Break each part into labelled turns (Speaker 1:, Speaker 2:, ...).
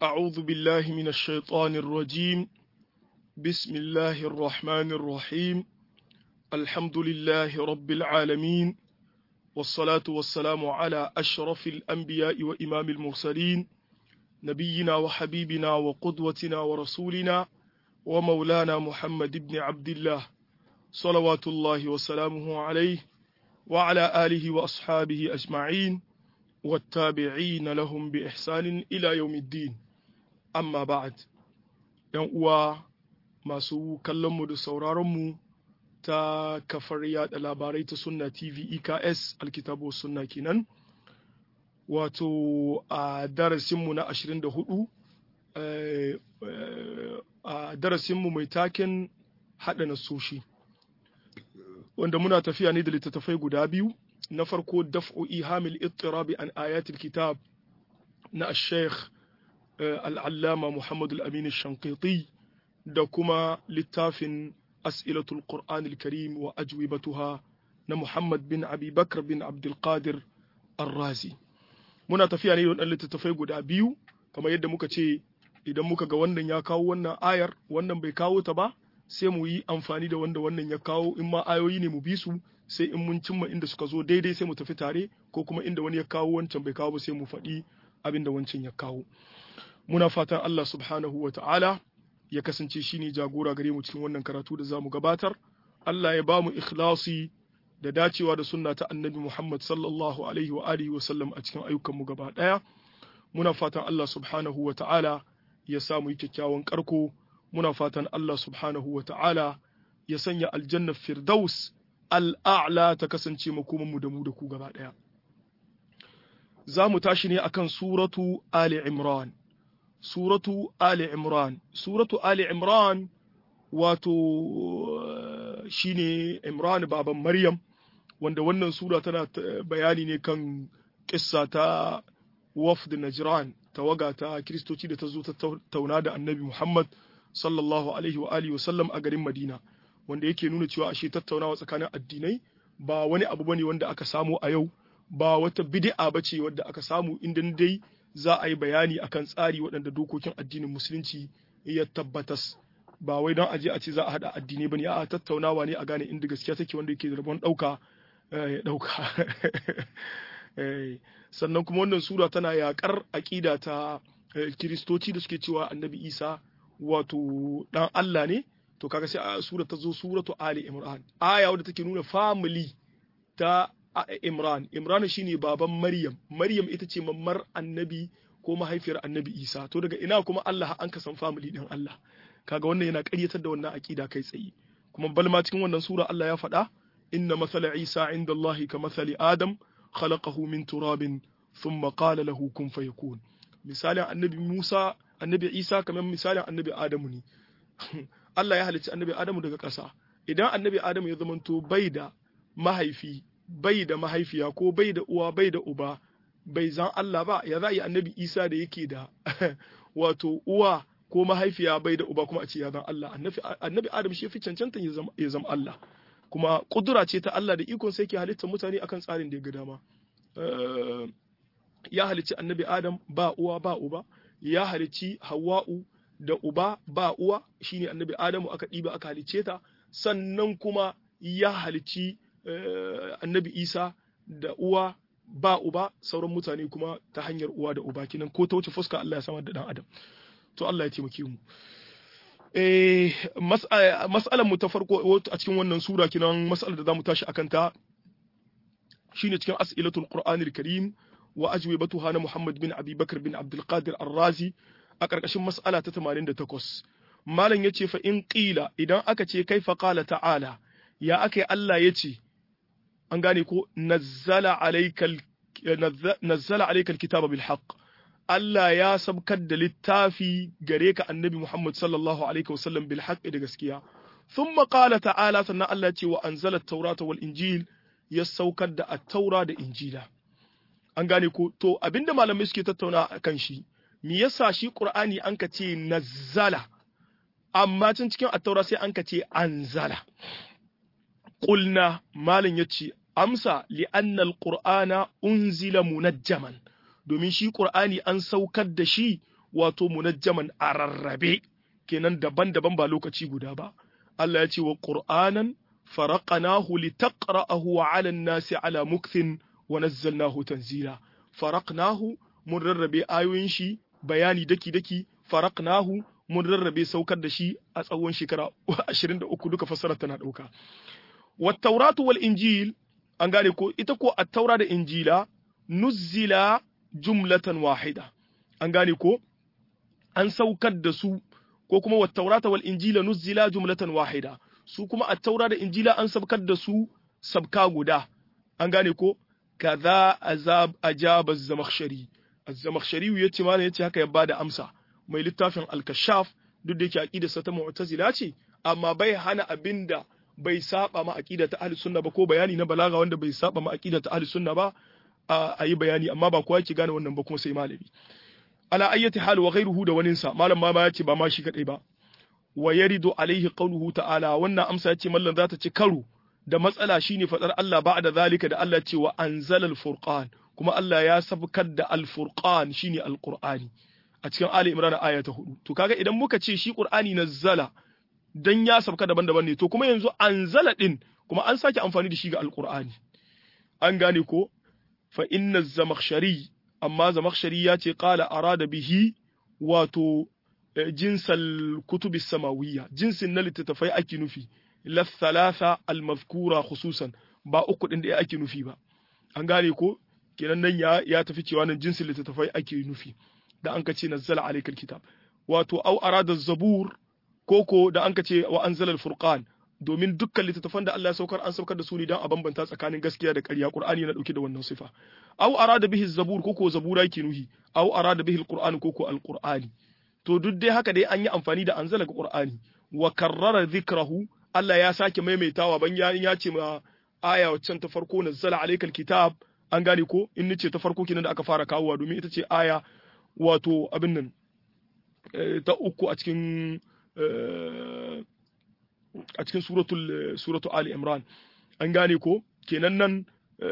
Speaker 1: أعوذ بالله من الشيطان الرجيم بسم الله الرحمن الرحيم الحمد لله رب العالمين والصلاة والسلام على أشرف الأنبياء وإمام المرسلين نبينا وحبيبنا وقدوتنا ورسولنا ومولانا محمد بن عبد الله صلوات الله وسلامه عليه وعلى آله وأصحابه أجمعين والتابعين لهم بإحسان إلى يوم الدين amma ba'ad ‘yan uwa masu kallonmu da sauraronmu ta kafar yada labarai ta sunna tv eks alkitabo sunna kenan wato a darasinmu na 24 a darasinmu mai taken haɗa nasoshi wanda muna tafiya ne da littattafai guda biyu na farko daf'u ihamil ittirabi an ayatul kitab na sheikh al'allama Muhammadu al'amin shankiti da kuma littafin as'ilatul Qur'an al-Karim wa ajwibatuha na Muhammad bin Abi Bakr bin Abdulkadir Ar-Razi. Muna tafiya ne da littattafai guda biyu, kamar yadda muka ce idan muka ga wannan ya kawo wannan ayar, wannan bai kawo ta ba, sai mu yi amfani da wanda wannan ya kawo in ma ayoyi ne mu bi su sai in mun cimma inda suka zo daidai sai mu tafi tare ko kuma inda wani ya kawo wancan bai kawo ba sai mu faɗi abin da wancan ya kawo. muna fatan Allah subhanahu wa ta'ala ya kasance shi ne jagora gare mu cikin wannan karatu da za mu gabatar, Allah ya ba mu ikhlasi da dacewa da sunna ta annabi Muhammad sallallahu alaihi wa alihi wa sallam a cikin ayyukanmu gaba ɗaya. Muna fatan Allah subhanahu wa ta'ala ya sa mu yi kyakkyawan karko, muna fatan Allah subhanahu wa ta'ala ya sanya aljannar Firdaus al'a'la ta kasance makomanmu da mu da ku gaba ɗaya. Za mu tashi ne akan suratu Ali Imran. suratu Ali Imran. Suratu Ali Imran wato shine Imran baban Maryam wanda wannan sura tana bayani ne kan kissa ta wafd Najran tawaga ta Kiristoci da ta zo ta tauna da Annabi Muhammad sallallahu alaihi wa alihi wasallam a garin Madina wanda yake nuna cewa ashe tattaunawa tsakanin addinai ba wani abu bane wanda aka samu a yau ba wata bid'a bace wadda aka samu inda dai za a yi bayani akan tsari waɗanda dokokin addinin musulunci ya tabbatas ba wai don aje a ce za a haɗa addinai bane a tattaunawa ne a gane inda gaskiya take wanda yake da rabon ɗauka ya ɗauka sannan kuma wannan sura tana yaƙar aƙida ta kiristoci da suke cewa annabi isa wato ɗan allah ne to kaga sai a sura ta zo suratu ali imran aya wadda take nuna family ta Imran, Imran shine baban Maryam, Maryam ita ce mammar annabi ko mahaifiyar annabi Isa, to daga ina kuma Allah an ka san family din Allah. Kaga wannan yana ƙaryatar da wannan aƙida kai tsaye. Kuma balma cikin wannan sura Allah ya faɗa, inna masala Isa inda Allah ka masali Adam, khalaqahu min turabin, thumma qala lahu kun fayakun. Misalin annabi Musa, annabi Isa kamar misalin annabi Adamu ne. Allah ya halicci annabi Adamu daga ƙasa. Idan annabi Adamu ya zamanto bai da mahaifi bai da mahaifiya ko bai da uwa bai da uba bai zan Allah ba ya za yi annabi Isa da yake da wato uwa ko mahaifiya bai da uba kuma a ce ya zan Allah annabi Adam shi fi cancanta ya zama Allah kuma kudura ce ta Allah da ikon sai ke halittar mutane akan tsarin da ya ga dama ya halicci annabi Adam ba uwa ba uba ya halicci Hawwa'u da uba ba uwa shine annabi Adamu aka ɗiba aka halicce ta sannan kuma ya halicci annabi isa da uwa ba uba sauran mutane kuma ta hanyar uwa da uba kinan ko ta wuce fuska Allah ya samar da dan adam to Allah ya taimake mu eh mas'alan mu ta farko a cikin wannan sura kinan mas'alar da zamu tashi akan ta shine cikin as'ilatul qur'anil karim wa ajwibatuha na Muhammad bin Abi Bakr bin Abdul Qadir Ar-Razi a karkashin mas'ala ta 88 malam yace fa in qila idan aka ce kaifa qala ta'ala ya aka Allah yace an gane ko nazzala alaikal nazzala alaikal kitaba bil haqq Allah ya sabkar da littafi gare ka annabi Muhammad sallallahu alaihi wasallam bil haqq da gaskiya thumma qala ta'ala sannan Allah ya ce wa anzala at-taurata wal injil ya saukar da at-taura da injila an gane ko to abinda malamai suke tattauna kan shi me yasa shi qur'ani an ka ce nazzala amma can cikin at-taura sai an ka ce anzala qulna malam yace amsa li'anna al-qur'ana unzila munajjaman domin shi qur'ani an saukar da shi wato munajjaman a rarrabe kenan daban-daban ba lokaci guda ba Allah ya ce wa qur'anan faraqnahu litaqra'ahu 'ala an-nasi 'ala mukthin wa nazzalnahu tanzila faraqnahu mun rarrabe ayoyin shi bayani daki-daki faraqnahu mun rarrabe saukar da shi a tsawon shekara 23 duka fassara tana dauka wat tauratu wal injil an gane ko ita ko at-taura da injila nuzzila jumlatan wahida an gane ko an saukar da su ko kuma wat taurata wal injila nuzzila jumlatan wahida su kuma at-taura da injila an saukar da su sabka guda an gane ko kaza azab ajaba az-zamakhshari az-zamakhshari yace mana yace haka ya bada amsa mai littafin al-kashaf duk da yake aqidarsa ta mu'tazila ce amma bai hana abinda bai saba ma aqida ta ahli sunna ba ko bayani na balaga wanda bai saba ma aqida ta ahli sunna ba a yi bayani amma ba kowa yake gane wannan ba kuma sai malami ala ayyati hal wa ghayruhu da waninsa malam ma ba yace ba ma shi kadai ba wa yaridu alaihi qawluhu ta'ala wannan amsa yace mallan za ta ci karo da matsala shine fadar Allah ba'da zalika da Allah ce wa anzala al-furqan kuma Allah ya sabkar da al-furqan shine al-qur'ani a cikin Ali Imran aya ta 4 to kaga idan muka ce shi qur'ani nazzala dan ya sabka daban-daban ne to kuma yanzu anzala din kuma an sake amfani da shi ga al-qur'ani an gane ko fa inna zamakhshari amma zamakhshari ya ce qala arada bihi wato jinsal kutubi samawiyya jinsin na littattafai ake nufi la thalatha al mazkura khususan ba uku din da ake nufi ba an gane ko kenan nan ya ya tafi cewa nan jinsin littattafai ake nufi da an ka ce nazzala alaykal kitab wato au arada zabur koko da an ka ce wa anzala al furqan domin dukkan littattafan da Allah ya saukar an saukar da su ne don a bambanta tsakanin gaskiya da ƙarya Qur'ani yana dauke da wannan sifa aw arada bihi zabur koko zabura yake nuhi aw arada bihi alquran koko alqur'ani to duk dai haka dai an yi amfani da anzala ga Qur'ani wa karrara dhikrahu Allah ya sake maimaitawa ban ya ya ce ma aya waccan ta farko nazzala alaykal kitab an gane ko in nace ta farko kenan da aka fara kawowa domin ita ce aya wato abin nan ta uku a cikin a cikin suratul suratu Ali Imran an gane ko kenan nan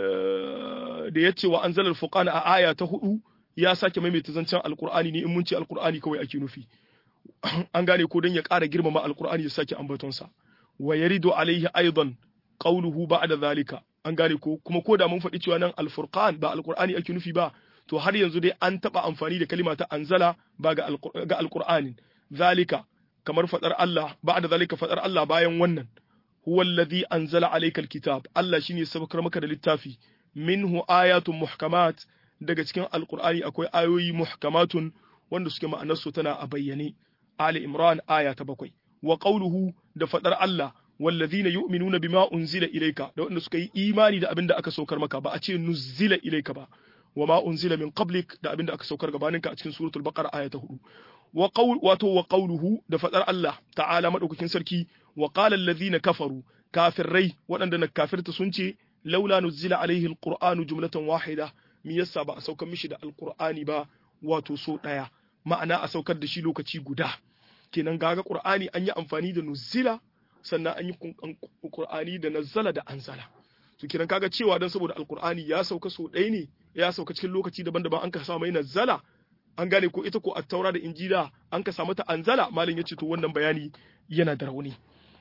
Speaker 1: da yace wa anzalal furqana a aya ta hudu ya sake maimaita zancen alqur'ani ne in mun ce alqur'ani kawai ake nufi an gane ko dan ya ƙara girmama alqur'ani ya sake ambaton sa wa yaridu alaihi aidan qawluhu ba'da zalika an gane ko kuma ko da mun faɗi cewa nan alfurqan ba alqur'ani ake nufi ba to har yanzu dai an taɓa amfani da kalima ta anzala ba ga alqur'anin zalika kamar fadar Allah ba'da zalika fadar Allah bayan wannan huwa alladhi anzala alayka alkitab Allah shine sabakar maka da littafi minhu ayatun muhkamat daga cikin alqur'ani akwai ayoyi muhkamatun wanda suke ma'anar su tana a bayyane Ali Imran aya ta bakwai wa qawluhu da fadar Allah walladhina yu'minuna bima unzila ilayka da wanda suka yi imani da abin da aka saukar maka ba a ce nuzila ilayka ba wa ma unzila min qablik da abin da aka saukar gabaninka a cikin suratul baqara aya ta 4 wa qawl wato wa qawluhu da fadar Allah ta'ala madaukakin sarki wa qala alladhina kafaru kafirai waɗanda na kafirta sun ce laula nuzila alaihi alqur'anu jumlatan wahida me yasa ba a saukar mishi da alqur'ani ba wato so daya ma'ana a saukar da shi lokaci guda kenan gaga qur'ani an yi amfani da nuzila sannan an yi qur'ani da nazzala da anzala to kenan kaga cewa dan saboda alqur'ani ya sauka so ɗaya ne ya sauka cikin lokaci daban-daban an ka sa mai nazzala an gane ko ita ko attaura da injila an ka samu ta anzala malin yace to wannan bayani yana da rauni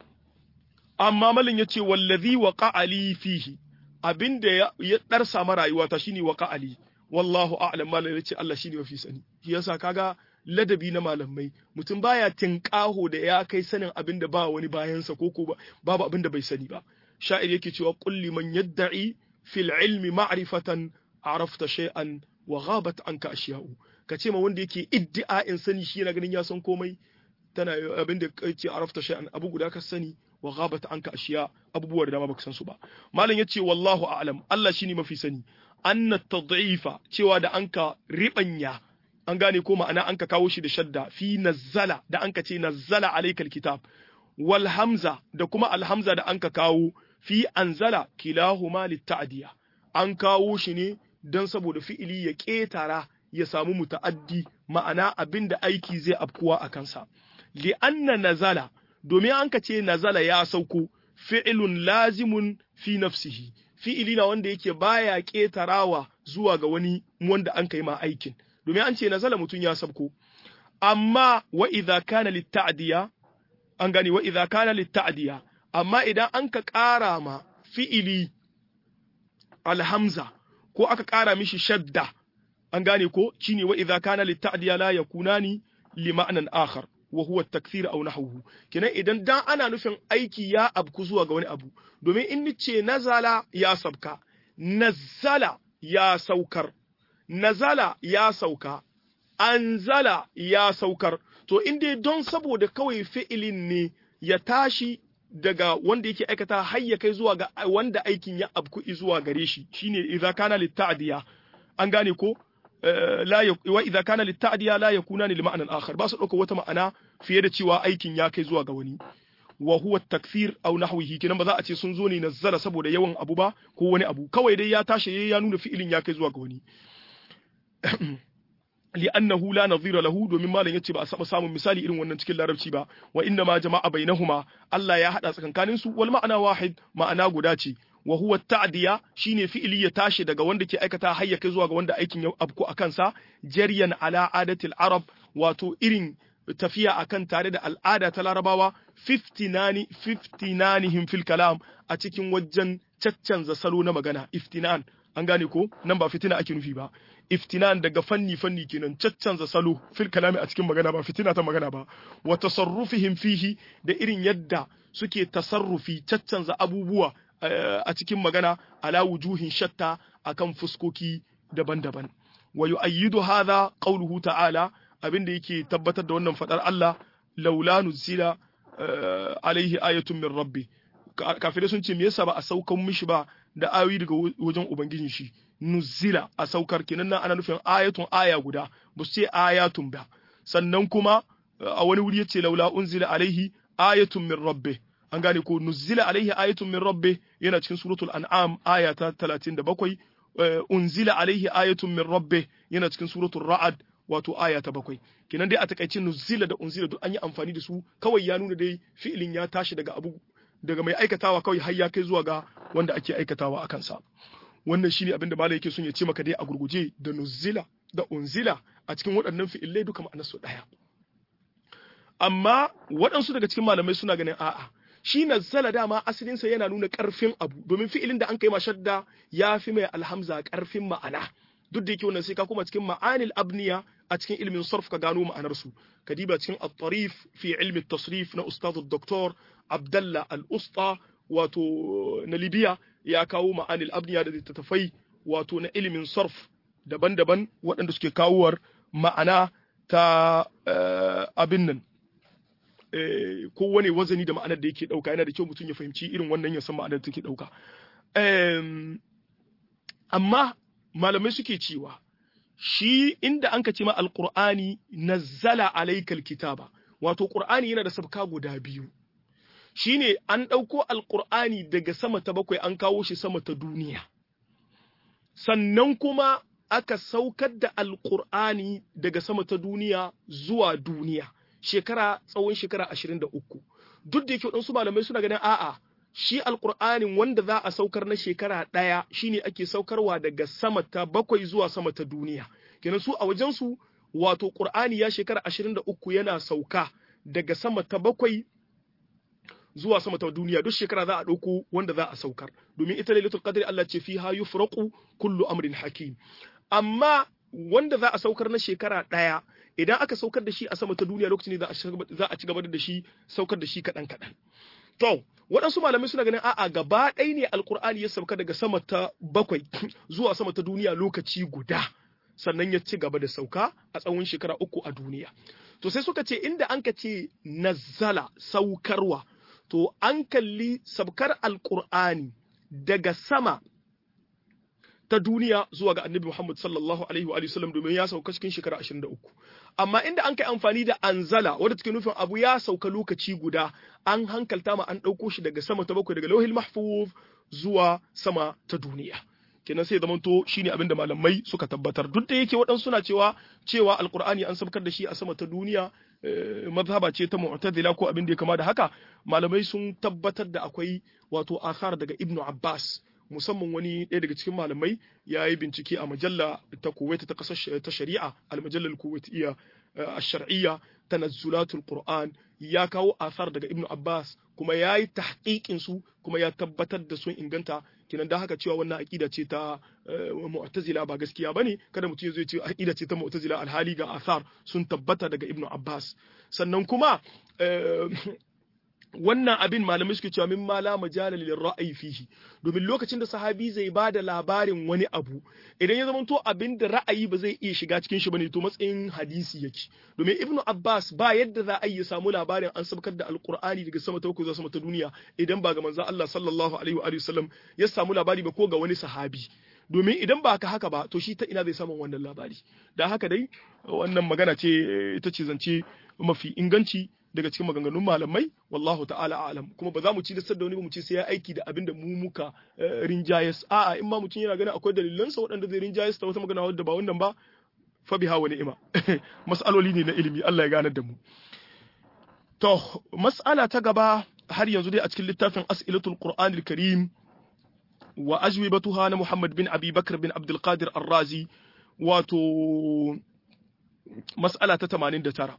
Speaker 1: amma malin yace wallazi waqa ali fihi abinda ya, ya darsa ma rayuwata shine waqa ali wallahu a'lam malin yace Allah shine mafi sani shi yasa kaga ladabi na malamai mutum baya tinkaho da ya kai sanin abinda ba wani bayansa ko ko babu abinda bai sani ba sha'ir yake cewa kulli man yadda'i fil ilmi ma'rifatan arafta shay'an wa ghabat anka ashiya'u ka ce ma wanda yake iddi'a'in sani shi yana ganin ya san komai tana abin da yake arafta shay'an abu guda ka sani wa ghabat anka ashiya abubuwa da dama baka san su ba malam yace wallahu a'lam Allah shine mafi sani anna tad'ifa cewa da anka ribanya an gane ko ma'ana anka kawo shi da shadda fi nazzala da anka ce nazzala alaykal kitab wal hamza da kuma al hamza da anka kawo fi anzala kilahuma litta'diya an kawo shi ne don saboda fi'ili ya ƙetara ya samu muta'addi ma'ana abin da aiki zai afkuwa a kansa. Li'anna nazala, domin an ka ce nazala ya sauko, fi'ilun lazimun fi nafsihi, fi'ili na wanda yake baya ƙetarawa zuwa ga wani wanda an kai ma aikin. domin an ce nazala mutun ya sabko amma wa idza kana litta'diya an gani wa idza kana litta'diya amma idan an ka ƙara ma fi'ili alhamza ko aka ƙara mishi shadda an gane ko shine wa idza kana litta'diya la yakunani li ma'nan akhar wa huwa at-takthir aw nahwuhu kenan idan dan ana nufin aiki ya abku zuwa ga wani abu domin in nice nazala ya sabka nazala ya saukar nazala ya sauka anzala ya saukar to in dai don saboda kawai fi'ilin ne ya tashi daga wanda yake aikata har ya kai zuwa ga wanda aikin ya abku zuwa gare shi shine idza kana litta'diya an gane ko la wa idza kana litta'diya la yakuna li ma'nan akhar ba su dauka wata ma'ana fiye da cewa aikin ya kai zuwa ga wani wa huwa takfir aw nahwihi kinan ba za a ce sun zo ne nazzala saboda yawan abu ba ko wani abu kawai dai ya tashi ya nuna fi'ilin ya kai zuwa ga wani li'annahu la nadhira lahu domin malam yace ba a saba samun misali irin wannan cikin larabci ba wa inna ma jama'a bainahuma Allah ya hada tsakankanin su wal ma'ana wahid ma'ana guda ce wa huwa ta'diya shine fi'ili ya tashi daga wanda ke aikata har ya kai zuwa ga wanda aikin ya abku a kansa jaryan ala adatil arab wato irin tafiya akan tare da al'ada ta larabawa 59 59him fil kalam a cikin wajen caccanza salo na magana iftinan an gane ko nan ba fitina ake nufi ba iftinan daga fanni fanni kenan caccanza salo fil kalami a cikin magana ba fitina ta magana ba wa tasarrufihim fihi da irin yadda suke tasarrufi caccanza abubuwa a cikin magana ala wujuhin shatta akan fuskoki daban-daban wa yu'ayyidu hadha qawluhu ta'ala abinda yake tabbatar da wannan fadar Allah laula nuzila alaihi ayatun min rabbi kafirai sun ce me yasa ba a saukan mishi ba da ayoyi daga wajen ubangijin shi nuzila a saukar kenan nan ana nufin ayatun aya guda ba su ce ayatun ba sannan kuma a wani wuri yace laula unzila alaihi ayatun min rabbi an gane ko nuzila alaihi ayatun min rabbi yana cikin suratul an'am aya ta 37 unzila alaihi ayatun min rabbi yana cikin suratul ra'ad wato aya ta bakwai kenan dai a takaice nuzila da unzila duk an yi amfani da su kawai ya nuna dai fi'ilin ya tashi daga abu daga mai aikatawa kawai har ya kai zuwa ga wanda ake aikatawa a kansa wannan shine abin da malai yake son ya ce maka dai a gurguje da nuzila da unzila a cikin waɗannan fi'ilai duka ma'anar su ɗaya amma waɗansu daga cikin malamai suna ganin a'a shi nazzala dama asalinsa yana nuna ƙarfin abu domin fi'ilin da an kai mashadda ya fi mai alhamza ƙarfin ma'ana duk da yake wannan sai ka kuma cikin ma'anil abniya a cikin ilmin sarf ka gano ma'anar su kadiba cikin at-tarif fi ilmi tasrif na ustad dr abdallah al-usta wato na libya ya kawo ma'anil abniya da littattafai wato na ilimin sarf daban-daban waɗanda suke kawowar ma'ana ta abin nan kowane wazani da ma'anar da yake ɗauka yana da kyau mutum ya fahimci irin wannan ya san ma'anar da take ɗauka amma malamai suke cewa shi inda an ka ce ma alqur'ani nazzala alaykal kitaba wato qur'ani yana da sabka guda biyu shine an ɗauko alqur'ani daga sama ta bakwai an kawo shi sama ta duniya sannan kuma aka saukar da alqur'ani daga sama ta duniya zuwa duniya shekara tsawon shekara ashirin da uku duk da yake waɗansu malamai suna ganin a'a shi alƙur'anin wanda za a saukar na shekara ɗaya shine ake saukarwa daga sama ta bakwai zuwa sama ta duniya kenan su a wajensu wato ƙur'ani ya shekara ashirin da uku yana sauka daga sama ta bakwai zuwa sama ta duniya duk shekara za a ɗauko wanda za a saukar domin ita lailatul qadri Allah ce fiha yufraqu kullu amrin hakim amma wanda za a saukar na shekara ɗaya idan aka saukar da shi a sama ta duniya lokacin da za a ci gaba da shi saukar da shi kaɗan kaɗan to waɗansu malamai suna ganin a'a gaba ɗaya ne alkur'ani ya sauka daga sama ta bakwai zuwa sama ta duniya lokaci guda sannan ya ci gaba da sauka a tsawon shekara uku a duniya to sai suka ce inda an ka ce nazzala saukarwa to an kalli sabkar alkur'ani daga sama ta duniya zuwa ga annabi Muhammad sallallahu alaihi wa sallam domin ya sauka cikin shekara 23 amma inda an kai amfani da anzala wanda take nufin abu ya sauka lokaci guda an hankalta ma an ɗauko shi daga sama ta bakwai daga lauhil mahfuz zuwa sama ta duniya kenan sai zamanto shine abinda malamai suka tabbatar duk da yake waɗansu suna cewa cewa alqur'ani an sabkar da shi a sama ta duniya mazhaba ce ta mu'tazila ko abin da ya kama da haka malamai sun tabbatar da akwai wato athar daga ibnu abbas musamman wani ɗaya daga cikin malamai ya yi bincike a majalla ta Kuwait ta ƙasar ta shari'a al-majallar Kuwaitiyya ash-shar'iyya tanazzulatul Qur'an ya kawo asar daga Ibn Abbas kuma ya yi tahqiqin su kuma ya tabbatar da sun inganta kinan da haka cewa wannan aqida ce ta mu'tazila ba gaskiya bane kada mutum ya zo ya ce aqida ce ta mu'tazila alhali ga asar sun tabbata daga Ibn Abbas sannan kuma wannan abin malamai suke cewa min ma la majala lil ra'ayi fihi domin lokacin da sahabi zai ba da labarin wani abu idan ya zama to abin da ra'ayi ba zai iya shiga cikin shi bane to matsayin hadisi yake domin ibnu abbas ba yadda za a yi samu labarin an sabkar da alqur'ani daga sama ta zuwa sama ta duniya idan ba ga manzon Allah sallallahu alaihi wa sallam ya samu labari ba ko ga wani sahabi domin idan ba ka haka ba to shi ta ina zai samu wannan labari da haka dai wannan magana ce ita ce zance mafi inganci daga cikin maganganun malamai wallahu ta'ala alam kuma ba za mu ci da sadda wani ba mu ce sai ya aiki da abin da mu muka rinjayes a'a in ma mutum yana ganin akwai dalilansa waɗanda zai rinjayes ta wata magana wadda ba wannan ba fa biha wa ni'ima mas'aloli ne na ilimi Allah ya ganar da mu to mas'ala ta gaba har yanzu dai a cikin littafin as'ilatul qur'anil karim wa ajwibatuha na Muhammad bin Abi Bakr bin Abdul Qadir Ar-Razi wato mas'ala ta 89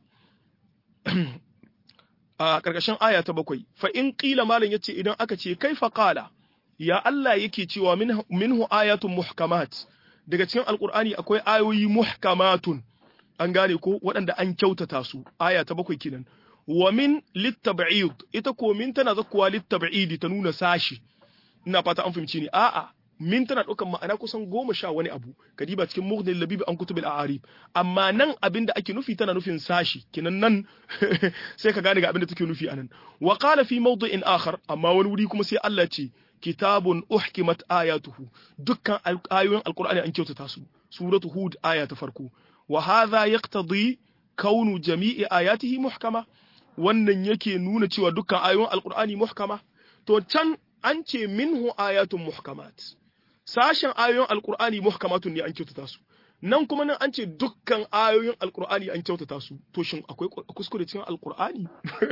Speaker 1: a ƙarƙashin aya ta bakwai fa in ƙila malam yace idan aka ce kai fa qala ya Allah yake cewa minhu ayatun muhkamat daga cikin alqur'ani akwai ayoyi muhkamatun an gane ko waɗanda an kyautata su aya ta bakwai kenan wa min littab'id ita ko min tana zakkuwa littab'idi ta nuna sashi ina fata an fahimci ni a'a min tana ɗaukan ma'ana kusan goma sha wani abu kadiba cikin muhdin labib an kutubil a'arib amma nan abin da ake nufi tana nufin sashi kinan nan sai ka gane ga abin da take nufi anan wa qala fi mawdi'in akhar amma wani wuri kuma sai Allah ce kitabun uhkimat ayatuhu dukkan ayoyin alqur'ani an kyautata su suratu hud aya ta farko wa hadha yaqtadi kaunu jami'i ayatihi muhkama wannan yake nuna cewa dukkan ayoyin alqur'ani muhkama to can an ce minhu ayatun muhkamat sashen ayoyin alkur'ani muhkamatun ne an kyautata su nan kuma nan an ce dukkan ayoyin alkur'ani an kyautata su to shin akwai kuskure cikin alkur'ani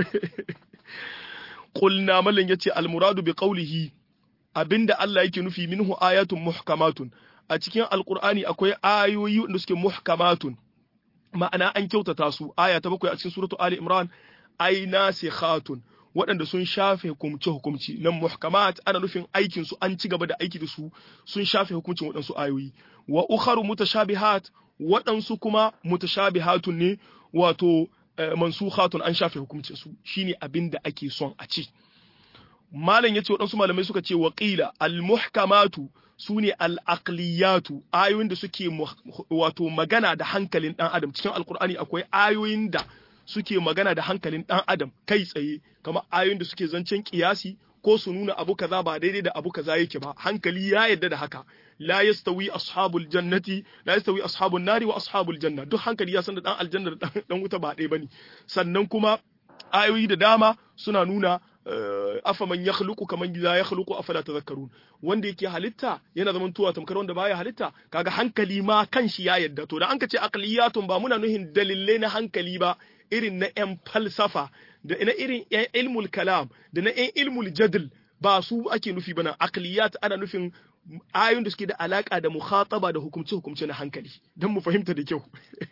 Speaker 1: qulna mallan yace almuradu bi qawlihi abinda Allah yake nufi minhu ayatun muhkamatun a cikin alkur'ani akwai ayoyi wanda suke muhkamatun ma'ana an kyautata su aya ta bakwai a cikin suratu ali imran ay nasikhatun waɗanda sun shafe hukumce hukumci nan muhkamat ana nufin aikin su an ci gaba da aiki da su sun shafe hukuncin waɗansu ayoyi wa ukharu mutashabihat waɗansu kuma mutashabihatun ne wato mansukhatun an shafe hukuncin su shine abin da ake son a ci malam yace waɗansu malamai suka ce wa qila al muhkamatu sune al aqliyatu ayoyin da suke wato magana da hankalin dan adam cikin alqur'ani akwai ayoyin da suke magana da hankalin ɗan adam kai tsaye kamar ayoyin da suke zancen kiyasi ko su nuna abu kaza ba daidai da abu kaza yake ba hankali ya yarda da haka la yastawi ashabul jannati la yastawi ashabun nari wa ashabul janna duk hankali ya san da dan aljanna da dan wuta ba ɗaya bane sannan kuma ayoyi da dama suna nuna afaman ya khluqu kaman la ya khluqu afala tadhakkarun wanda yake halitta yana zaman tuwa tamkar wanda baya halitta kaga hankali ma kanshi ya yadda to da an ka ce aqliyatun ba muna nuhin dalilai na hankali ba irin na yan falsafa da na irin yan ilmul kalam da na yan ilmul jadl ba su ake nufi bana aqliyat ana nufin ayoyin da suke da alaka da mukhataba da hukumce hukumce na hankali dan mu fahimta da kyau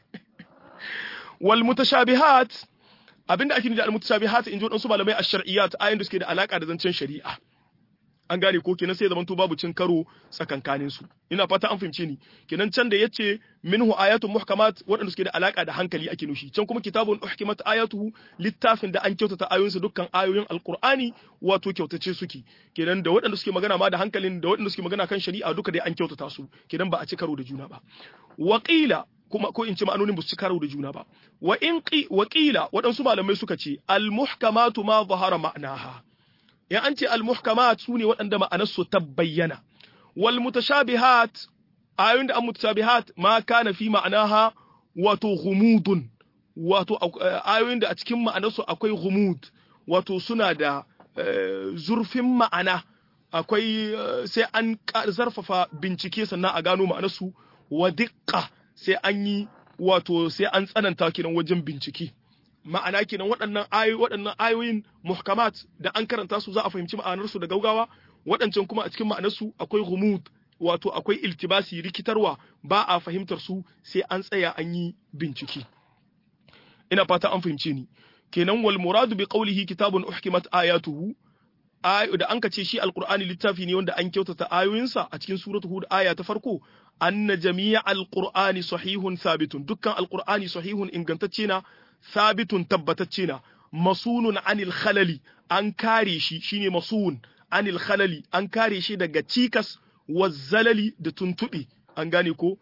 Speaker 1: wal mutashabihat abinda ake nufi da al-mutashabihat in ji wadansu malamai ash-shar'iyyat ayoyin da suke da alaka da zancen shari'a an gane ko kenan sai zamanto babu cin karo tsakankanin su ina fata an fahimce ni kenan can da yace minhu ayatun muhkamat waɗanda suke da alaka da hankali ake nushi can kuma kitabun uhkimat ayatuhu littafin da an kyautata ayoyinsa dukkan ayoyin alqur'ani wato kyautace suke kenan da waɗanda suke magana ma da hankalin da waɗanda suke magana kan shari'a duka dai an kyautata su kenan ba a ci karo da juna ba waqila kuma ko in ce ma'anonin ba su ci karo da juna ba wa in qi waqila waɗansu malamai suka ce al muhkamatu ma zahara ma'naha in an ce al-muhkamat su ne waɗanda ma'anarsu ta bayyana wal mutashabihat ayoyin da an mutashabihat ma kana fi ma'anaha wato ghumudun wato ayoyin da a cikin ma'anarsu akwai ghumud wato suna da zurfin ma'ana akwai sai an zarfafa bincike sannan a gano ma'anarsu wa diqqa sai an yi wato sai an tsananta kiran wajen bincike ma'ana kenan waɗannan ayoyi waɗannan ayoyin muhkamat da an karanta su za a fahimci ma'anar su da gaugawa waɗancan kuma a cikin ma'anarsu akwai ghumud wato akwai iltibasi rikitarwa ba a fahimtar su sai an tsaya an yi bincike ina fata an fahimce ni kenan wal muradu bi qawlihi kitabun uhkimat ayatuhu da an ce shi alqur'ani littafi ne wanda an kyautata ayoyinsa a cikin suratul hud aya ta farko anna jami'a alqur'ani sahihun thabitun dukkan alqur'ani sahihun ingantacce na thabitun tabbatacce na masunun anil khalali an kare shi shine masun anil khalali an kare shi daga cikas wazzalali da tuntuɓe an gane ko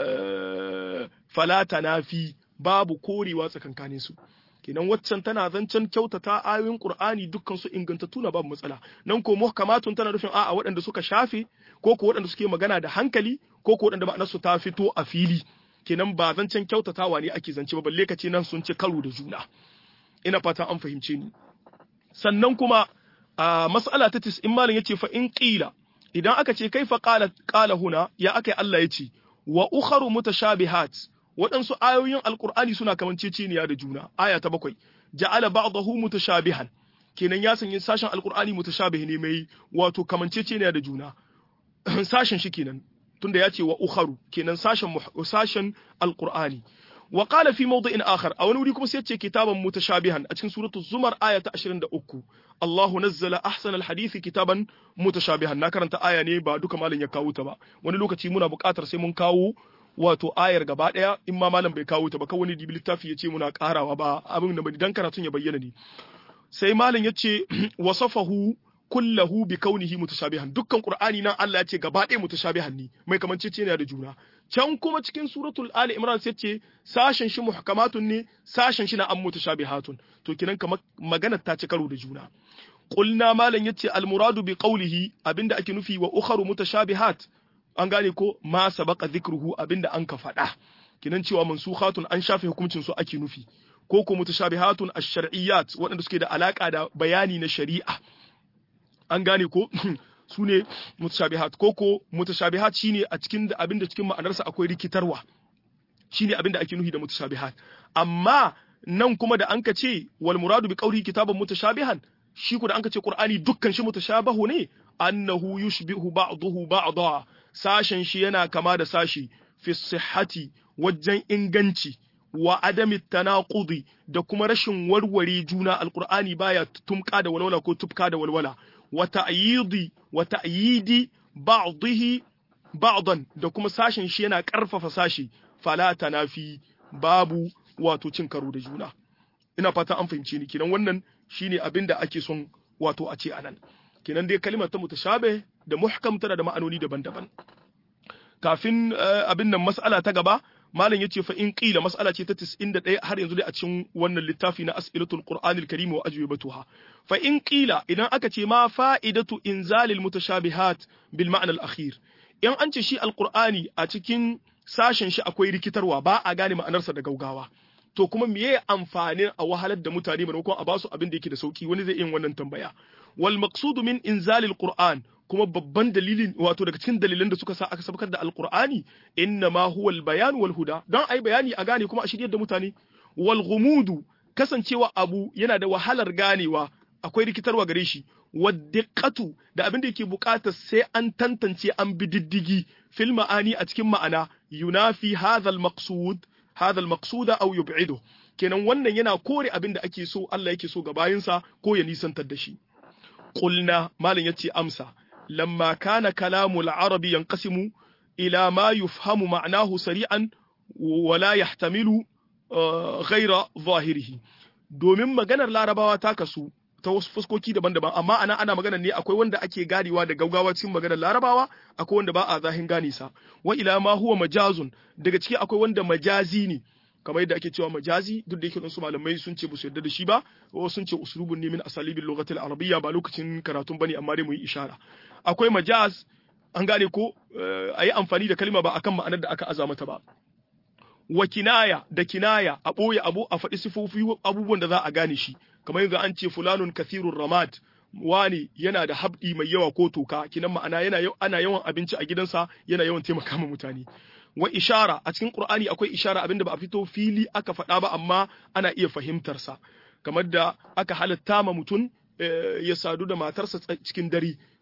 Speaker 1: falata nafi babu korewa tsakankanin su kenan waccan tana zancen kyautata ayoyin qur'ani dukkan su ingantattu na babu matsala nan ko muhkamatun tana nufin a'a waɗanda suka shafe ko ko waɗanda suke magana da hankali ko ko waɗanda ma'anar su ta fito a fili kenan ba zancen kyautatawa ne ake zance ba balle ka ce nan sun ci karo da juna ina fatan an fahimce ni sannan kuma a mas'ala ta 90 malam yace fa in qila idan aka ce kaifa qala qala huna ya akai Allah yace wa ukharu mutashabihat waɗansu ayoyin alqur'ani suna kamanceceniya da juna aya ta bakwai ja'ala ba'dahu mutashabihan kenan ya sanya sashen alqur'ani mutashabih ne mai wato kamanceceniya da juna sashen shi kenan tunda ya ce wa ukharu kenan sashen sashen alqur'ani wa qala fi mawdi'in akhar a wani wuri kuma sai ya ce kitaban mutashabihan a cikin suratu zumar aya ta 23 Allahu nazzala ahsana alhadisi kitaban mutashabihan na karanta aya ne ba duka malam ya kawo ta ba wani lokaci muna buƙatar sai mun kawo wato ayar gaba daya in ma malam bai kawo ta ba kawai dibi littafi ya ce muna karawa ba abin da dan karatun ya bayyana ne sai malam ya ce wasafahu kullahu bi kaunihi mutashabihan dukkan qur'ani nan Allah ya ce gaba ɗaya mutashabihan ne mai kamanceceniya da juna can kuma cikin suratul ali imran sai ce sashen shi muhkamatun ne sashen shi na an mutashabihatun to kinan kamar magana ta ci karo da juna qulna malam yace al muradu bi qawlihi abinda ake nufi wa ukharu mutashabihat an gane ko ma sabaqa dhikruhu abinda an ka faɗa kinan cewa mansukhatun an shafe hukuncin su ake nufi ko ko mutashabihatun ash-shar'iyyat waɗanda suke da alaka da bayani na shari'a an gane ko su ne mutashabihat ko ko mutashabihat shine a cikin abin da cikin ma'anarsa akwai rikitarwa shine abin da ake nufi da mutashabihat amma nan kuma da anka ce wal muradu bi qawli kitaban mutashabihan shi ku da anka ce qur'ani dukkan shi mutashabahu ne annahu yushbihu ba'dahu ba'da sashen shi yana kama da sashi fi sihhati wajen inganci wa adami tanaqudi da kuma rashin warware juna alqur'ani baya tumka da walwala ko tufka da walwala wa ta'yidi wa ta'yidi ba'dihi ba'dan da kuma sashen shi yana karfafa sashi fala tanafi babu wato cin karo da juna ina fata an fahimce ni kinan wannan shine abin da ake son wato a ce anan kinan dai kalimar ta mutashabe da muhkam tana da ma'anoni daban-daban kafin abin nan mas'ala ta gaba malam yace fa in qila mas'ala ce ta 91 har yanzu dai a cikin wannan littafi na as'ilatul qur'anil karim wa ajwibatuha fa in qila idan aka ce ma fa'idatu inzalil mutashabihat bil ma'na al akhir in an ce shi alqur'ani a cikin sashen shi akwai rikitarwa ba a gane ma'anarsa da gaugawa to kuma meye amfanin a wahalar da mutane maimakon a basu abin da yake da sauki wani zai yin wannan tambaya wal maqsudu min inzalil qur'an kuma babban dalilin wato daga cikin dalilan da suka sa aka sabakar da alqur'ani inna ma huwa bayan wal huda dan ai bayani a gane kuma a shiryar da mutane wal ghumudu kasancewa abu yana da wahalar ganewa akwai rikitarwa gare shi waddiqatu da abin da yake bukata sai an tantance an bi diddigi fil ma'ani a cikin ma'ana yunafi hadha al maqsud hadha al maqsuda aw yub'idu kenan wannan yana kore abin da ake so Allah yake so ga bayinsa ko ya nisantar da shi qulna malam yace amsa lamma kana kalamul arabi yanqasimu ila ma yufhamu ma'nahu sari'an wa la yahtamilu ghaira zahirihi domin maganar larabawa ta kasu ta wasu fuskoki daban-daban amma ana ana magana ne akwai wanda ake ganewa da gaugawa cikin maganar larabawa akwai wanda ba a zahin gane sa wa ila ma huwa majazun daga ciki akwai wanda majazi ne kamar yadda ake cewa majazi duk da yake wasu malamai sun ce ba su yarda da shi ba ko sun ce uslubun ne min asalibil lughatil arabiyya ba lokacin karatun bane amma dai mu yi ishara akwai majaz an gane ko ayi amfani da kalma ba akan ma'anar da aka aza mata ba wa kinaya da kinaya a ɓoye abu a faɗi sifofi abubuwan da za a gane shi kamar yanzu an ce fulanun kathirun ramad wani yana da habdi mai yawa ko toka kinan ma'ana yana ana yawan abinci a gidansa yana yawan taimaka ma mutane wa ishara a cikin qur'ani akwai ishara abinda ba a fito fili aka faɗa ba amma ana iya fahimtar sa kamar da aka halatta ma mutum ya sadu da matarsa cikin dare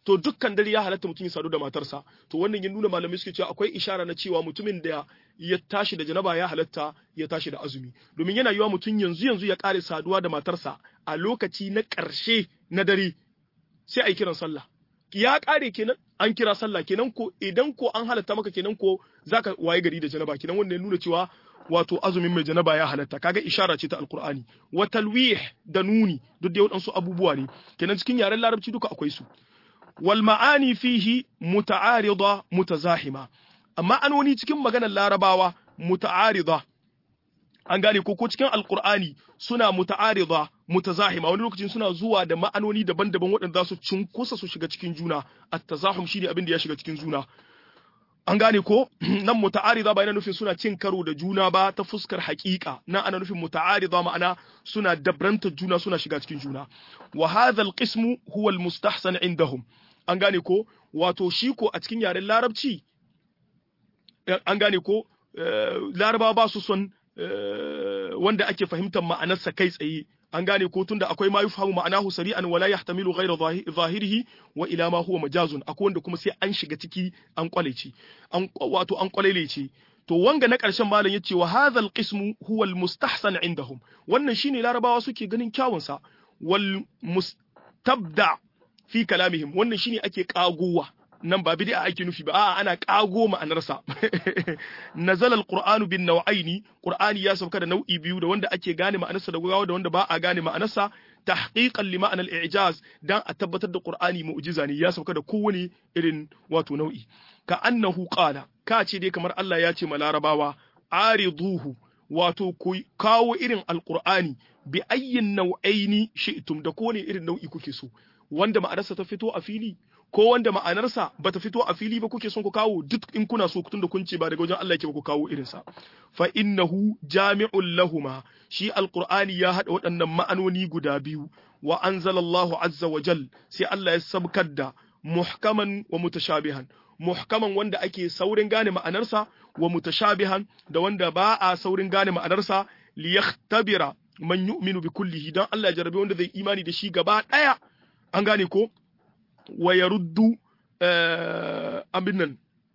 Speaker 1: to dukkan dare ya halatta mutum ya sadu da matarsa to wannan ya nuna malamai suke cewa akwai ishara na cewa mutumin da ya tashi da janaba ya halatta ya tashi da azumi domin yana yiwa mutum yanzu yanzu ya kare saduwa da matarsa a lokaci na ƙarshe na dare sai a yi kiran sallah ya kare kenan an kira sallah kenan ko idan ko an halatta maka kenan ko zaka waye gari da janaba kenan wannan ya nuna cewa wato azumin mai janaba ya halatta kaga ishara ce ta alqur'ani wa talwih da nuni duk da wadansu abubuwa ne kenan cikin yaren larabci duka akwai su wal ma'ani fihi muta'arida mutazahima amma anoni cikin maganar larabawa muta'arida an gane ko ko cikin alqur'ani suna muta'arida mutazahima wani lokacin suna zuwa da ma'anoni daban-daban waɗanda za su cunkusa su shiga cikin juna at-tazahum shine abin da ya shiga cikin juna an gane ko nan muta'arida ba yana nufin suna cin karo da juna ba ta fuskar haƙiƙa nan ana nufin muta'arida ma'ana suna dabranta juna suna shiga cikin juna wa hadha al-qismu huwa al-mustahsan indahum an gane ko wato shi ko a cikin yaren larabci an gane ko laraba ba su son wanda ake fahimtar ma'anarsa kai tsaye an gane ko tunda akwai ma yufhamu ma'anahu sari'an wala yahtamilu ghayra zahirihi wa ila ma huwa majazun akwai wanda kuma sai an shiga ciki an kwalece an wato an kwalelece to wanga na ƙarshen malam yace wa hadhal qismu huwa al mustahsan indahum wannan shine larabawa suke ganin kyawun sa wal mustabda fi kalamihim wannan shine ake kagowa nan ba bid'a ake nufi ba a'a ana kago ma'anarsa nazala alqur'anu bin naw'aini qur'ani ya sauka da nau'i biyu da wanda ake gane ma'anarsa da gawa da wanda ba a gane ma'anarsa tahqiqan li ma'anar i'jaz dan a tabbatar da qur'ani mu'jiza ne ya sauka da kowane irin wato nau'i ka annahu qala ka ce dai kamar Allah ya ce ma larabawa ariduhu wato ku kawo irin alqur'ani bi ayyin nau'aini shi'tum da kowane irin nau'i kuke so wanda ma'anarsa ta fito a fili ko wanda ma'anarsa bata fito a fili ba kuke son ku kawo duk in kuna so tunda kun ce ba daga wajen Allah yake ba ku kawo irinsa fa innahu jami'un lahuma shi alqur'ani ya hada waɗannan ma'anoni guda biyu wa anzalallahu azza wa jal sai Allah ya sabkar da muhkaman wa mutashabihan muhkaman wanda ake saurin gane ma'anarsa wa mutashabihan da wanda ba a saurin gane ma'anarsa liyahtabira man yu'minu bi kullihi dan Allah ya jarabe wanda zai imani da shi gaba daya an gane ko wa yaruddu abin nan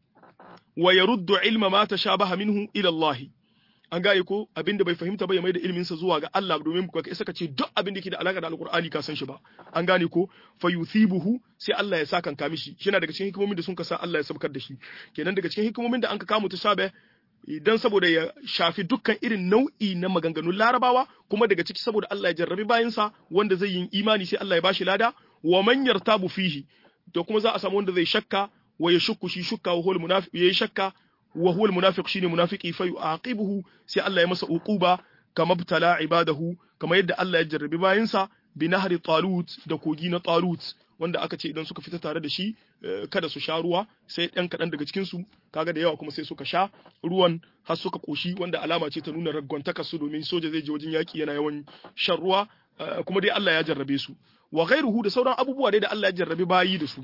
Speaker 1: wa yaruddu ilma ma tashabaha minhu ila Allah an gane ko abinda bai fahimta ba ya maida ilmin sa zuwa ga Allah domin ka isa ka ce duk abin da yake da alaka da alqur'ani ka san shi ba an gane ko fa yuthibuhu sai Allah ya saka kan mishi shi daga cikin hikimomin da sun ka sa Allah ya sabkar da shi kenan daga cikin hikimomin da an ka kama tashabe idan saboda ya shafi dukkan irin nau'i na maganganun larabawa kuma daga ciki saboda Allah ya jarrabi bayansa wanda zai yi imani sai Allah ya bashi lada wa man yartabu fihi to kuma za a samu wanda zai shakka wa ya shukku shi shukka wa huwal munafiq yayi shakka wa huwal munafiq shine munafiki fa yu'aqibuhu sai Allah ya masa uquba kama btala ibadahu kama yadda Allah ya jarrabi bayansa bi nahri talut da kogi na talut wanda aka ce idan suka fita tare da shi kada su sha ruwa sai ɗan kaɗan daga cikin su kaga da yawa kuma sai suka sha ruwan har suka koshi wanda alama ce ta nuna ragwantaka su domin soja zai je wajen yaki yana yawan shan ruwa kuma dai Allah ya jarrabe su wa ghairuhu da sauran abubuwa dai da Allah ya jarrabe bayi da su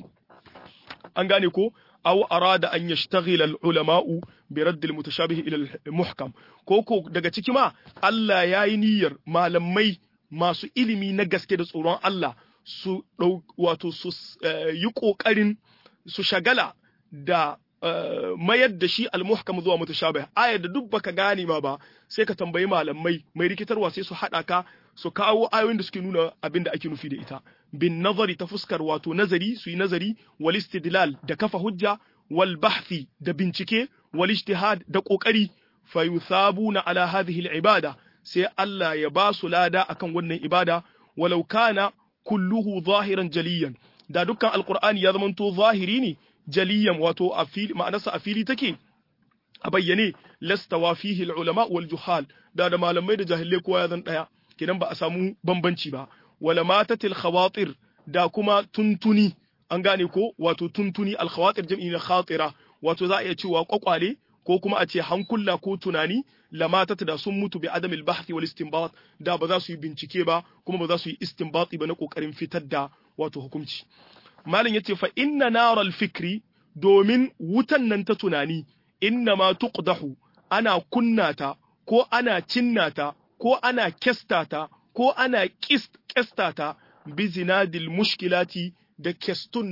Speaker 1: an gane ko aw arada an yashtaghila al-ulama'u bi radd al-mutashabih ila al-muhkam ko ko daga ciki ma Allah yayi niyyar malamai masu ilimi na gaske da tsoron Allah su wato su yi kokarin su shagala da mayar da shi al-muhkam zuwa mutashabih ayar da duk baka gane ma ba sai ka tambayi malamai mai rikitarwa sai su hada ka su kawo ayoyin da suke nuna abin da ake nufi da ita bin nazari ta fuskar wato nazari su yi nazari wal istidlal da kafa hujja wal bahthi da bincike wal ijtihad da kokari fa yuthabuna ala hadhihi al ibada sai Allah ya ba su lada akan wannan ibada walau kana kulluhu zahiran jaliyan da dukkan alqur'ani ya zamanto zahiri ne jaliyan wato a fili ma'anarsa a fili take a bayyane lastawa fihi al ulama wal juhal da da malamai da jahilai kowa ya zan daya kenan ba a samu bambanci ba wala matatil khawatir da kuma tuntuni an gane ko wato tuntuni al khawatir jam'i na khatira wato za a iya cewa kwakwale ko kuma a ce hankula ko tunani lamatat da sun mutu bi adamil bahthi wal istinbat da ba za su yi bincike ba kuma ba za su yi istinbati ba na kokarin fitar da wato hukunci malam yace fa inna naral fikri domin wutan nan ta tunani inna ma tuqdahu ana kunnata ko ana cinnata ko ana kestata ko ana kestata bi zinadil mushkilati da kestun nan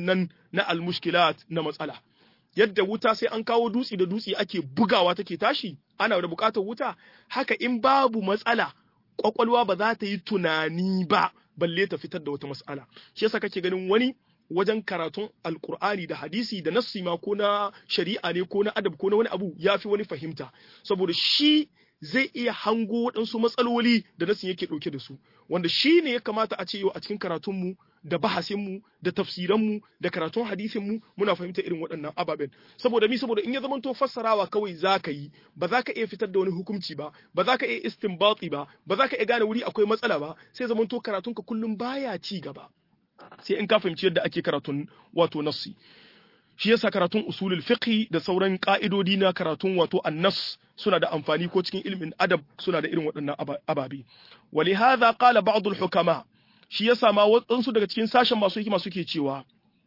Speaker 1: na almushkilat na matsala yadda wuta sai an kawo dutse da dutse ake bugawa take tashi ana da bukatar wuta haka in babu matsala kwakwalwa ba za ta yi tunani ba balle ta fitar da wata matsala shi yasa kake ganin wani wajen karatun alkur'ani da hadisi da nassi ma ko na shari'a ne ko na adab ko na wani abu ya fi wani fahimta saboda shi zai iya hango waɗansu matsaloli da nassin yake ɗauke da su wanda shi ne ya kamata a ce yau a cikin karatunmu da bahasinmu da tafsiranmu da karatun hadisinmu muna fahimta irin waɗannan ababen saboda mi saboda in ya zama to fassarawa kawai za ka yi ba za ka iya fitar da wani hukunci ba ba za ka iya istinbati ba ba za ka iya gane wuri akwai matsala ba sai zaman to karatunka kullum baya ci gaba sai in ka fahimci yadda ake karatun wato nassi shi yasa karatun usulul fiqh da sauran ka'idodi na karatun wato annas suna da amfani ko cikin ilimin adab suna da irin waɗannan ababe walihadha qala ba'd al-hukama shi yasa ma waɗansu daga cikin sashen masu hikima suke cewa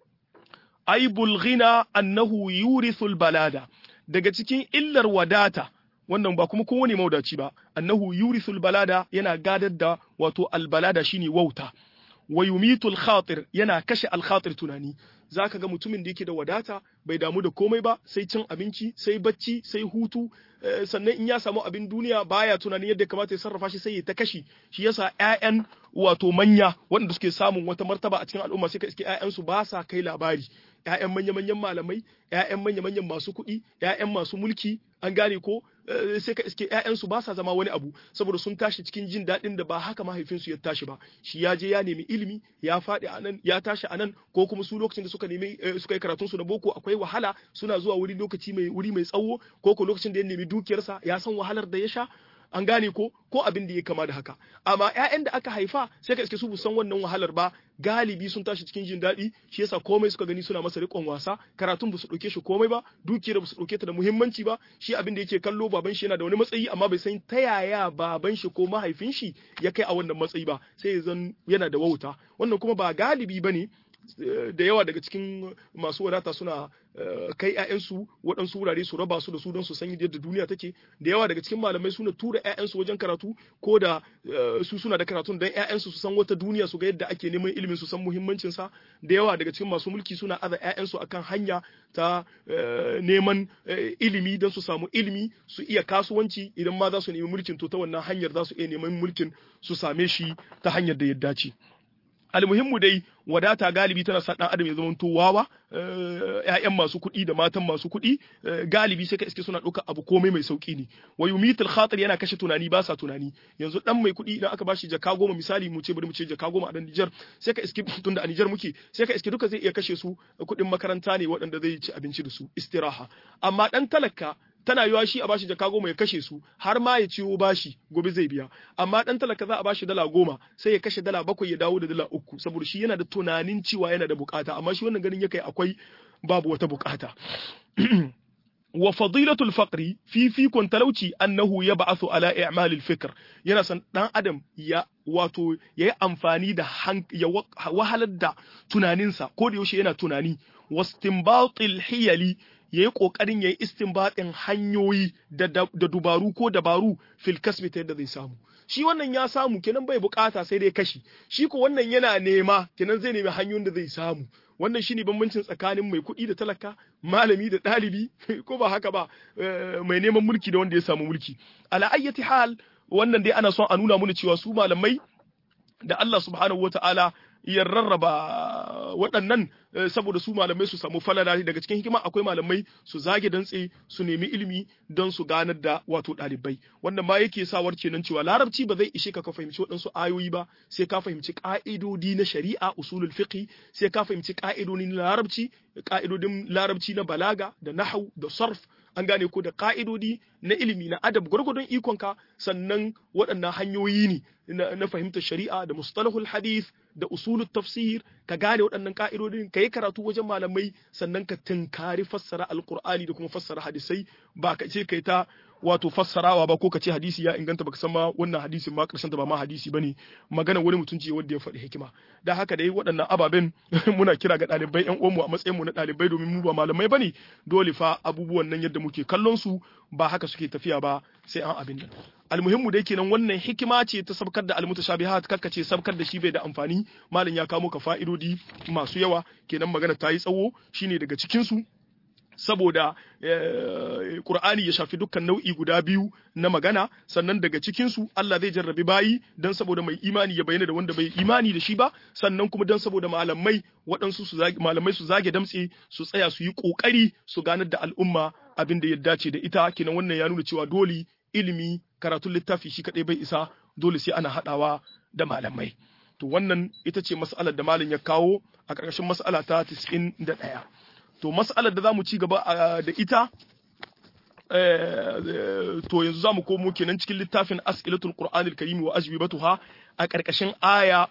Speaker 1: aibul ghina annahu yurithul balada daga cikin illar wadata wannan ba kuma kowane maudaci ba annahu yurithul balada yana gadar da wato albalada shine wauta wa yumitul khatir yana kashe alkhatir tunani zaka ga mutumin da yake da wadata bai damu da komai ba sai cin abinci sai bacci sai hutu sannan in ya samu abin duniya baya tunanin yadda kamata ya sarrafa shi sai ya ta kashi shi yasa ƴaƴan wato manya waɗanda suke samun wata martaba a cikin al'umma sai ka iske ƴaƴansu ba sa kai labari ƴaƴan manya-manyan malamai ƴaƴan manya-manyan masu kuɗi ƴaƴan masu mulki an gane ko sai ka iske ƴaƴansu ba sa zama wani abu saboda sun tashi cikin jin daɗin da ba haka mahaifinsu ya tashi ba shi ya je ya nemi ilimi ya faɗi a nan ya tashi a nan ko kuma su lokacin da suka nemi suka yi karatun su na boko akwai wahala suna zuwa wuri lokaci mai wuri mai tsawo ko ko lokacin da ya nemi dukiyarsa ya san wahalar da ya sha an gane ko ko abin da ya kama da haka amma ƴaƴan da aka haifa sai ka iske su san wannan wahalar ba galibi sun tashi cikin jin daɗi shi yasa komai suka gani suna masa riƙon wasa karatun ba su ɗauke shi komai ba dukiyar ba su ɗauke ta da muhimmanci ba shi abin da yake kallo baban shi yana da wani matsayi amma bai san ta yaya baban shi ko mahaifin shi ya kai a wannan matsayi ba sai zan yana da wauta wannan kuma ba galibi bane da yawa daga cikin masu wadata suna kai 'ya'yansu waɗansu wurare su raba su da su don su san yadda duniya take da yawa daga cikin malamai suna tura 'ya'yansu wajen karatu ko da su suna da karatun don 'ya'yansu su san wata duniya su ga yadda ake neman ilimin su san muhimmancin sa da yawa daga cikin masu mulki suna aza 'ya'yansu akan hanya ta neman ilimi don su samu ilimi su iya kasuwanci idan ma za su nemi mulkin to ta wannan hanyar za su iya neman mulkin su same shi ta hanyar da ya dace. almuhimmu dai wadata galibi tana sa dan adam ya zama wawa ƴaƴan masu kuɗi da matan masu kuɗi galibi sai ka iske suna ɗauka abu komai mai sauki ne wa yumitul khatir yana kashe tunani ba sa tunani yanzu dan mai kuɗi idan aka bashi jaka goma misali mu ce bari mu ce jaka goma a dan Niger sai ka iske tunda a Niger muke sai ka iske duka zai iya kashe su kuɗin makaranta ne waɗanda zai ci abinci da su istiraha amma dan talaka tana yiwa shi a bashi jaka goma ya kashe su har ma ya ciwo bashi gobe zai biya amma dan talaka za a bashi dala goma sai ya kashe dala bakwai ya dawo da dala uku saboda shi yana da tunanin cewa yana da bukata amma shi wannan ganin ya kai akwai babu wata bukata wa fadilatul faqri fifikon talauci annahu yab'athu ala i'malil fikr yana san dan adam ya wato yayi amfani da ya wahalar da tunaninsa ko da yaushe yana tunani wastinbatil hiyali ya yi ƙoƙarin ya yi istinbaɗin hanyoyi da dubaru ko dabaru fil kasbi ta yadda zai samu shi wannan ya samu kenan bai bukata sai dai kashi shi ko wannan yana nema kenan zai nemi hanyoyin da zai samu wannan shine bambancin tsakanin mai kuɗi da talaka malami da ɗalibi ko ba haka ba mai neman mulki da wanda ya samu mulki ala ayyati hal wannan dai ana son a nuna mana cewa su malamai da Allah subhanahu wataala ya rarraba waɗannan saboda su malamai su samu falala daga cikin hikima akwai malamai su zage dantse su nemi ilimi don su ganar da wato ɗalibai wannan ma yake sawar kenan cewa larabci ba zai ishe ka ka fahimci waɗansu ayoyi ba sai ka fahimci ƙa'idodi na shari'a usulul fiqh sai ka fahimci ƙa'idodin larabci ƙa'idodin larabci na balaga da nahau da sarf an gane ko da ka'idodi na ilimi na adab gwargwadon ikonka sannan waɗannan hanyoyi ne na fahimtar shari'a da mustalahul hadith da usulul tafsir ka gane waɗannan ka'idodin ka yi karatu wajen malamai sannan ka tunkari fassara alqur'ani da kuma fassara hadisai ba ka ce kai ta wato fassarawa ba ko ka ce hadisi ya inganta baka san ma wannan hadisin ma karshen ta ba ma hadisi bane magana wani mutum ce wanda ya faɗi hikima da haka dai waɗannan ababen muna kira ga ɗalibai ƴan uwanmu a matsayin mu na ɗalibai domin mu ba malamai bane dole fa abubuwan nan yadda muke kallon su ba haka suke tafiya ba sai an abin nan almuhimmu dai kenan wannan hikima ce ta sabkar da almutashabihat kakka ce sabkar da shi bai da amfani malam ya kawo ka fa'idodi masu yawa kenan magana ta yi tsawo shine daga cikin su saboda Qur'ani ya shafi dukkan nau'i guda biyu na magana sannan daga cikin su Allah zai jarrabi bayi dan saboda mai imani ya bayyana da wanda bai imani da shi ba sannan kuma dan saboda malamai waɗansu su zage malamai su zage damtse su tsaya su yi kokari su ganar da al'umma abin da ya dace da ita kenan wannan ya nuna cewa dole ilimi karatun littafi shi kadai bai isa dole sai ana hadawa da malamai to wannan ita ce mas'alar da malam ya kawo a ƙarƙashin mas'ala ta 91 to mas'alar da za mu ci gaba da ita to yanzu za mu komo kenan cikin littafin as'ilatul qur'anil karim wa ajwibatuha a ƙarƙashin aya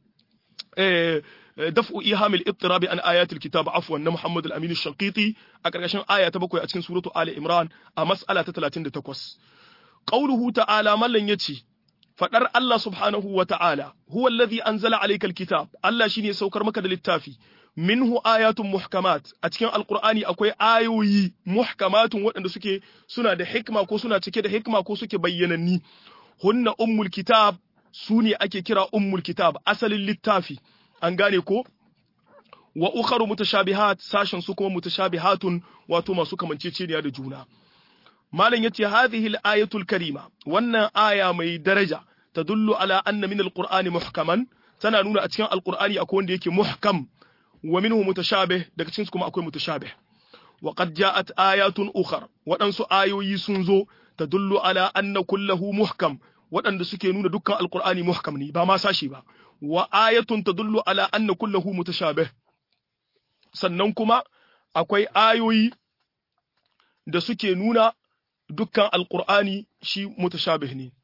Speaker 1: daf'u ihamil ittirabi an ayatul kitab afwan na Muhammad al-Amin al-Shanqiti a ƙarƙashin aya ta bakwai a cikin suratu Ali Imran a mas'ala ta 38 qauluhu ta'ala mallan yace fadar Allah subhanahu wa ta'ala huwa alladhi anzala alayka al-kitab Allah shine saukar maka da littafi minhu ayatun muhkamat a cikin alqur'ani akwai ayoyi muhkamatun waɗanda suke suna da hikma ko suna cike da hikma ko suke bayyananni hunna ummul kitab su ne ake kira ummul kitab asalin littafi an gane ko wa ukharu mutashabihat sashin su kuma mutashabihatun wato masu kamanceceniya da juna malam yace hadhihi al-ayatul karima wannan aya mai daraja tadullu ala anna min al-qur'ani muhkaman tana nuna a cikin al-qur'ani akwai wanda yake muhkam wa minhu mutashabih daga cikin su kuma akwai mutashabih wa qad ja'at ayatun ukhar waɗansu ayoyi sun zo tadullu ala anna kullahu muhkam waɗanda suke nuna dukkan alqur'ani muhkam ne ba ma sashi ba wa ayatun tadullu ala anna kullahu mutashabih sannan kuma akwai ayoyi da suke nuna dukkan alqur'ani shi mutashabih ne